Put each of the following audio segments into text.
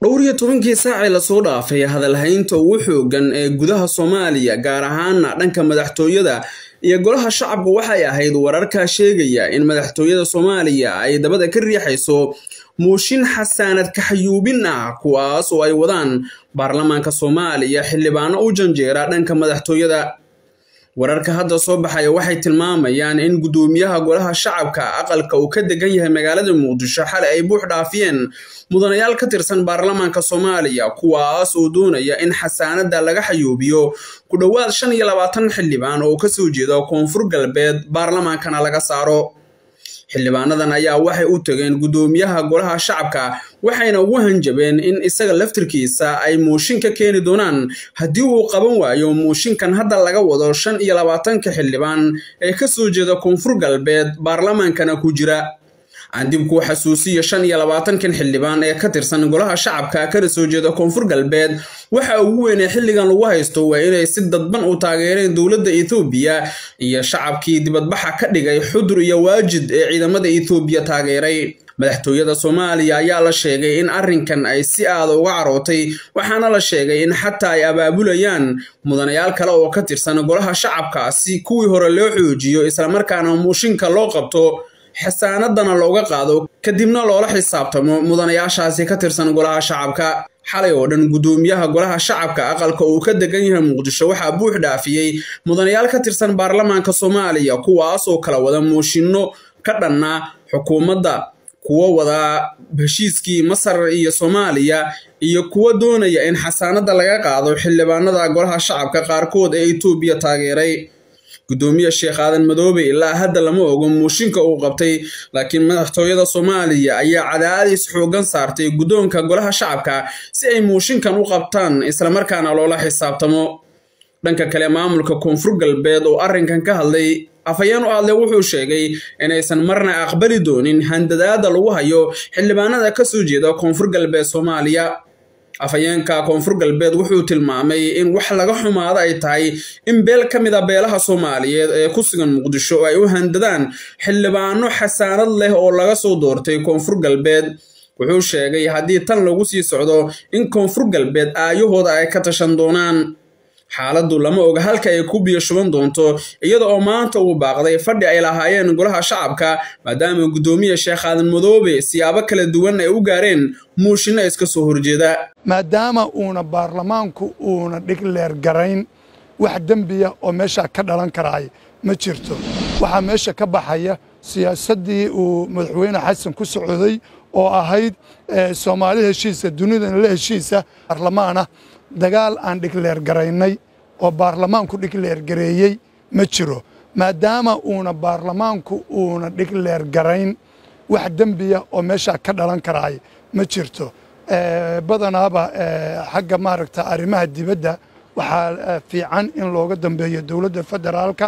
dhowr iyo tobankii saacii lasoo dhaafay hadalhaynta ugu xoogan ee gudaha soomaaliya gaar ahaana dhanka madaxtooyada iyo golaha shacabka waxay ahayd wararka sheegaya in madaxtooyada soomaaliya ay dabada ka riixayso muushin xasaanad kaxayuubin ah kuwaas oo ay wadaan baarlamaanka soomaaliya xildhibaano u janjeera dhanka madaxtooyada wararka hadda soo baxaya waxay tilmaamayaan in guddoomiyaha golaha shacabka aqalka uu ka degan yahay magaalada muqdisho xalay ay buux dhaafiyeen mudanayaal ka tirsan baarlamaanka soomaaliya kuwaas oo doonaya in xasaanada laga xayuubiyo ku dhowaad shan iyo labaatan xildhibaan oo kasoo jeeda koonfur galbeed baarlamaankana laga saaro xildhibaanadan ayaa waxay u tageen guddoomiyaha golaha shacabka waxayna ugu hanjabeen in isaga laftirkiisa ay muushin ka keeni doonaan haddii uu qaban waayo muushinkan hadda laga wado shan iyo labaatanka xildhibaan ee kasoo jeeda koonfur galbeed baarlamaankana ku jira aan dib kuu xasuusiyo shan iyo labaatankan xildhibaan ee ka tirsan golaha shacabka kana soo jeeda koonfur galbeed waxa ugu weynee xilligan lagu haysto waa inay si dadban u taageereen dowladda ethoobiya iyo shacabkii dibadbaxa ka dhigay xudur iyo waajid ee ciidamada ethoobiya taageeray madaxtooyada soomaaliya ayaa la sheegay in arrinkan ay si aada uga carootay waxaana la sheegay in xataa ay abaabulayaan mudanayaal kale oo ka tirsan golaha shacabka si kuwii hore loo xoojiyo islamarkaana muushinka loo qabto xasaanadana looga qaado kadibna loola xisaabtamo mudanayaashaasi ka tirsan golaha shacabka xalay oo dhan guddoomiyaha golaha shacabka aqalka uu ka degan yahay muqdisho waxaa buux dhaafiyey mudanayaal ka tirsan baarlamaanka soomaaliya kuwaas oo kala wada mooshinno ka dhanna xukuumadda kuwo wada heshiiskii masar iyo soomaaliya iyo kuwo doonaya in xasaanada laga qaado xildhibaanada golaha shacabka qaarkood ee etoobiya taageeray guddoomiye sheekh aadan madoobe ilaa hadda lama ogo muushinka uu qabtay laakiin madaxtooyada soomaaliya ayaa cadaadis xoogan saartay guddoonka golaha shacabka si ay muushinkan u qabtaan islamarkaana loola xisaabtamo dhanka kale maamulka koonfur galbeed oo arrinkan ka hadlay afhayeen u hadlay wuxuu sheegay inaysan marna aqbali doonin handadaada lagu hayo xildhibaanada kasoo jeeda koonfur galbeed soomaaliya afhayeenka koonfur galbeed wuxuu tilmaamay in wax laga xumaado ay tahay in beel ka mid a beelaha soomaaliyeed ee ku sugan muqdisho ay u handadaan xildhibaano xasaanad leh oo laga soo doortay koonfur galbeed wuxuu sheegay haddii tan lagu sii socdo in koonfur galbeed aayahooda ay ka tashan doonaan xaaladdu lama oga halka ay ku biyo shuban doonto iyada oo maanta uu baaqday fadhi ay lahaayeen golaha shacabka maadaama guddoomiye sheekh aadan madoobe siyaabo kala duwan ay u gaareen muushinna iska soo horjeeda maadaama uuna baarlamaanku uuna dhigleer garayn wax dembiya oo meeshaa ka dhalan karaay ma jirto waxaa meesha ka baxaya siyaasaddii uu madaxweyne xasan ku socday oo ahayd soomaali heshiisa dunidana la heshiisa baarlamaanah dagaal aan dhigleer garaynay oo baarlamaanku dhigleer gareeyey ma jiro maadaama uuna baarlamaanku uuna dhigleer garayn wax dembiya oo meeshaa ka dhalan karaay ma jirto badanaaba xagga maaragta arrimaha dibadda waxaa fiican in looga dambeeyo dowladda federaalka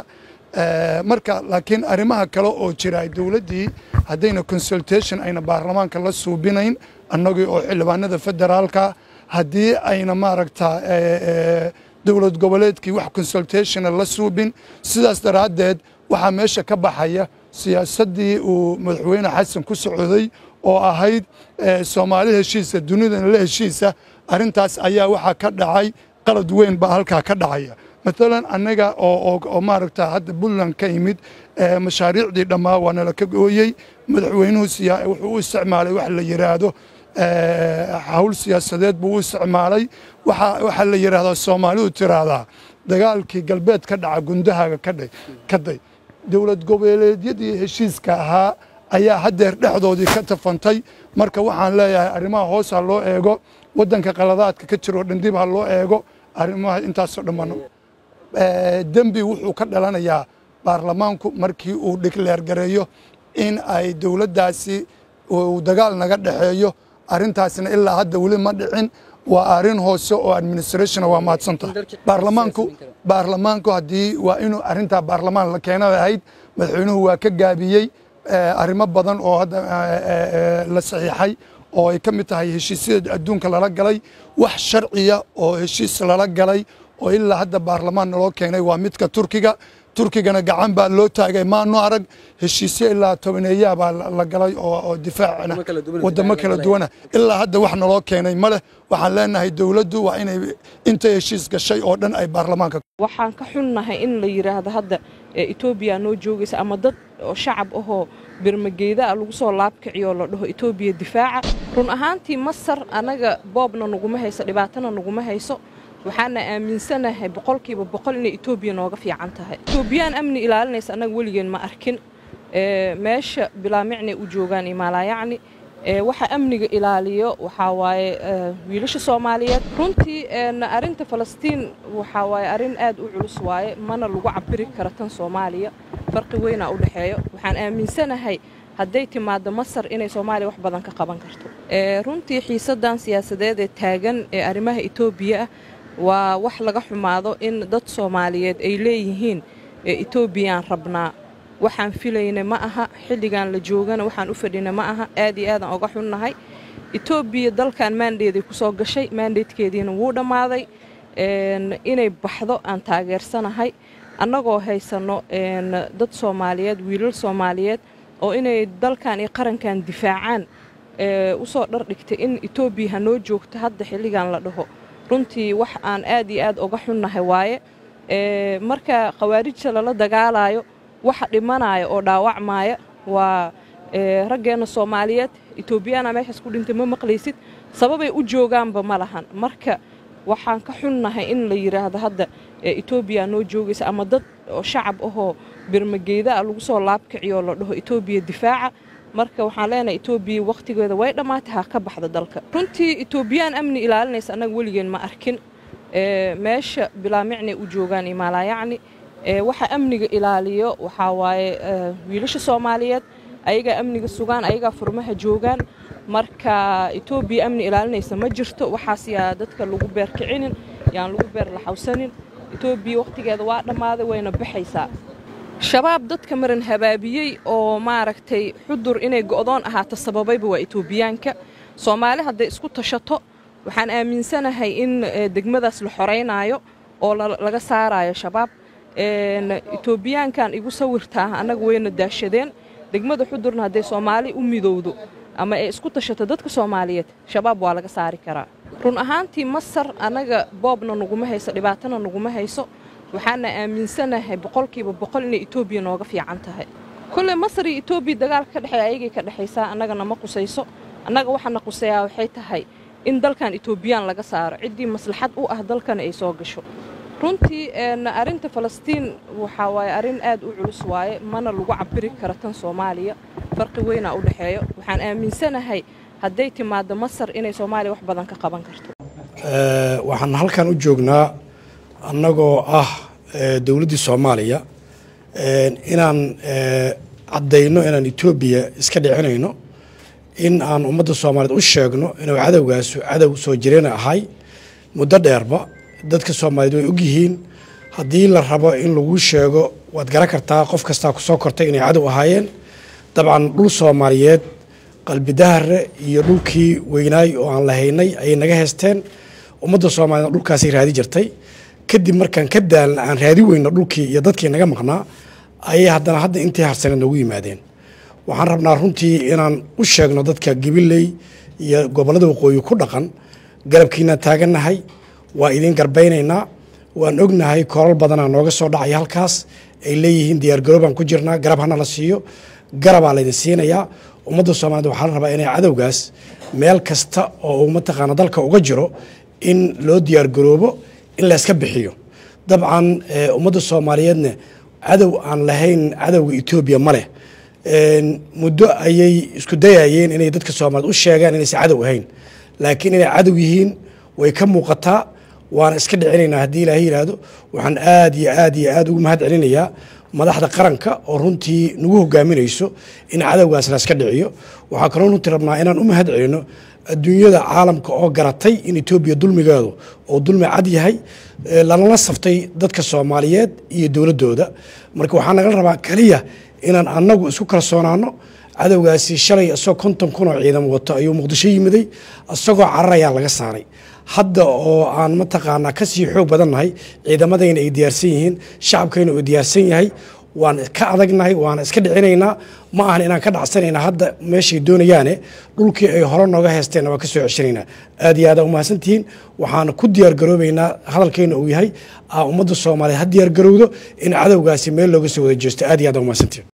marka laakiin arrimaha kale oo jira dowladdii haddayna consultation ayna baarlamaanka la suubinayn annagii oo xildhibaanada federaalka haddii ayna maaragta dowlad goboleedkii wax consultationa la suubin sidaas daraaddeed waxaa meesha ka baxaya siyaasaddii uu madaxweyne xasan ku socday oo ahayd soomaali heshiisa dunidana la heshiisa arrintaas ayaa waxaa ka dhacay qalad weyn baa halkaa ka dhacaya maalan annaga oo maaragta hadda puntland ka yimid mashaariicdii dhammaa waa nala ka gooyey madaxweynuhu wuxuu u isticmaalay wax la yidhaahdo hawl siyaasadeed buu u isticmaalay waxaa la yidhaahdaa soomaalidu tiraahdaa dagaalkii galbeed ka dhaca gundahaaga ka day dowlad goboleedyadii heshiiska ahaa ayaa haddeer dhexdoodii ka tafantay marka waxaan leeyahay arrimaha hoos ha loo eego waddanka qaladaadka ka jiroo dhandib ha loo eego arrimaha intaasoo dhammaan dembi wuxuu ka dhalanayaa baarlamaanku markii uu dhigleer gareeyo in ay dowladdaasi uu dagaal naga dhexeeyo arrintaasna ilaa hadda weli ma dhicin waa arrin hoose oo administration waa mahadsanta baarlamaanku baarlamaanku haddii waa inuu arrintaa baarlamaan la keenada ahayd madaxweynuhu waa ka gaabiyey arrimo badan oo hadda la saxiixay oo ay ka mid tahay heshiisyada adduunka lala galay wax sharciya oo heshiis lala galay oo ilaa hadda baarlamaan naloo keenay waa midka turkiga turkigana gacan baa loo taagay maanu arag heshiisyo ilaa tobaneeyaa baa la galay oo difaacna wadamo kala duwana ilaa hadda wax naloo keenay ma leh waxaan leenahay dowladdu waa inay intay heshiis gashay oo dhan ay baarlamaanka waxaan ka xunnahay in la yidhaahdo hadda etoobiya noo joogaysa ama dad oo shacab ahoo birmageydaa lagu soo laabkiciyo la dhaho etoobiya difaaca run ahaantii masar annaga boobna naguma hayso dhibaatana naguma hayso waxaana aaminsanahay boqolkiiba boqol inay etoobiya nooga fiican tahay etoobiyaan amni ilaalinaysa annaga weligeen ma arkin meesha bilaamicnay u joogaan imaalaayacni waxa amniga ilaaliyo waxaa waaye wiilasha soomaaliyeed runtii arinta falastiin waxaa waaye arrin aad u culus waaye mana lagu cabiri karo tan soomaaliya farqi weynaa u dhexeeyo waxaan aaminsanahay hadday timaaddo masar inay soomaaliya wax badan ka qaban karto runtii xiisadan siyaasadeed ee taagan ee arrimaha etoobiya ah waa wax laga xumaado in dad soomaaliyeed ay leeyihiin etoobiyaan rabnaa waxaan filayna ma aha xilligan la joogana waxaan u fadhina ma aha aad iyo aadaan oga xunnahay etoobiya dalkan maandeeday ku soo gashay maandeedkeediina wuu dhammaaday inay baxdo aan taageersanahay annagoo haysanno dad soomaaliyeed wiilal soomaaliyeed oo inay dalkan iyo qarankan difaacaan usoo dhardhigtay in etoobiya hanoo joogto hadda xilligan la dhaho runtii wax aan aad iyo aad oga xunnahay waaye marka khawaarijta lala dagaalayo waxa dhimanaya oo dhaawacmaya waa raggeenna soomaaliyeed etoobiyaana meeshaas ku dhintay ma maqlaysid sababay u joogaanba ma lahan marka waxaan ka xunnahay in la yidhaahdo hadda etoobiya noo joogaysa ama dad oo shacab ahoo birmageydaa lagu soo laabkiciyo la dhaho etoobiya difaaca marka waxaan leenahay etoobiya wakhtigeeda way dhammaatay ha ka baxda dalka runtii etoobiyaan amni ilaalinaysa annaga weligeen ma arkin meesha bilaamicnay u joogaan imaalaayacni waxa amniga ilaaliyo waxaa waaye wiilasha soomaaliyeed ayagaa amniga sugaan ayagaa furmaha joogaan marka etoobiya amni ilaalinaysa ma jirto waxaas yaa dadka lagu beerkicinin yaan lagu beer laxawsanin etoobiya wakhtigeeda waa dhammaaday wayna baxaysaa shabaab dadka maran habaabiyey oo maaragtay xudur inay go'doon ahaato sababayba waa etoobiyaanka soomaali hadday isku tashato waxaan aaminsanahay in degmadaas la xoraynaayo oo laga saarayo shabaab etoobiyaankan igu sawirtaa annaga wayna daashadeen degmada xudurna hadday soomaali u midowdo ama ay isku tashato dadka soomaaliyeed shabaab waa laga saari karaa run ahaantii masar annaga boobna naguma hayso dhibaatana naguma hayso waxaana aaminsanahay boqolkiiba boqol inay etoobiya nooga fiican tahay kolley masar iyo etoobiya dagaalka ka dhexeeya ayagay ka dhexaysaa annagana ma qusayso annaga waxaana quseeyaa waxay tahay in dalkan etoobiyaan laga saaro ciddii maslaxad u ah dalkana ay soo gasho runtii arinta falastiin waxaa waaye arrin aad u culus waaye mana lagu cabiri karo tan soomaaliya farqi weynaa u dhexeeyo waxaan aaminsanahay hadday timaaddo masar inay soomaaliya wax badan ka qaban karto waxaan halkan u joognaa annagoo ah dowladdii soomaaliya inaan caddayno inaan etoobiya iska dhicinayno in aan ummadda soomaaliyeed u sheegno inuu cadowgaasu cadow soo jireen ahay muddo dheerba dadka soomaaliyeed way ogyihiin haddii la rabo in lagu sheego waad garan kartaa qof kastaa ku soo kortay inay cadow ahaayeen dabcan dhul soomaaliyeed qalbidahare iyo dhulkii weynaay oo aan lahaynay ayay naga heysteen ummadda soomaaliyed dhulkaasay raadi jirtay kadib markaan ka daalna aan raadi weyno dhulkii iyo dadkii naga maqnaa ayay haddana hadda intii harsaneed noogu yimaadeen waxaan rabnaa runtii inaan u sheegno dadka gabiley iyo gobollada waqooyi ku dhaqan garabkiinaan taagannahay waa idiin garbaynaynaa waan ognahay koolal badanaa nooga soo dhacaya halkaas ay leeyihiin diyaargaroobaan ku jirnaa garab hana la siiyo garabaa laydin siinayaa ummadda soomaaliyed waxaa la rabaa inay cadowgaas meel kasta oo uu mataqaana dalka uga jiro in loo diyaargaroobo in layska bixiyo dabcan ummadda soomaaliyeedna cadow aan lahayn cadowga etoobiya ma leh muddo ayay isku dayayeen inay dadka soomaaliyed u sheegaan inaysan cadow ahayn laakiin inay cadow yihiin way ka muuqataa waana iska dhicinaynaa haddii ilaahay yidhaahdo waxaan aad iyo aad iyo aad ugu mahad celinayaa madaxda qaranka oo runtii nagu hogaaminayso in cadowgaas la iska dhiciyo waxaa kaloo runtii rabnaa inaan u mahad celino adduunyada caalamka oo garatay in etoobiya dulmigeedu oo dulmi cad yahay lalala saftay dadka soomaaliyeed iyo dowladdooda marka waxaa nagala rabaa keliya inaan annagu isku kalsoonaano cadowgaasi shalay isagoo konton kun oo ciidan wato ayuu muqdisho yimiday isagoo cararayaa laga saaray hadda oo aan mataqaanaa kasii xoog badannahay ciidamadayna ay diyaarsan yihiin shacabkayna uu diyaarsan yahay waan ka adagnahay waana iska dhicinaynaa ma ahan inaan ka dhacsanayna hadda meeshay doonayaane dhulkii ay hore nooga heesteenna waan ka soo ceshanaynaa aad iyo aad aa umahadsantihiin waxaan ku diyaargaroobaynaa hadalkayna uu yahay ummadda soomaaliyeed ha diyaargarowdo in cadowgaasi meel looga soo wada jeesto aad iyo aad aa umahadsantihiin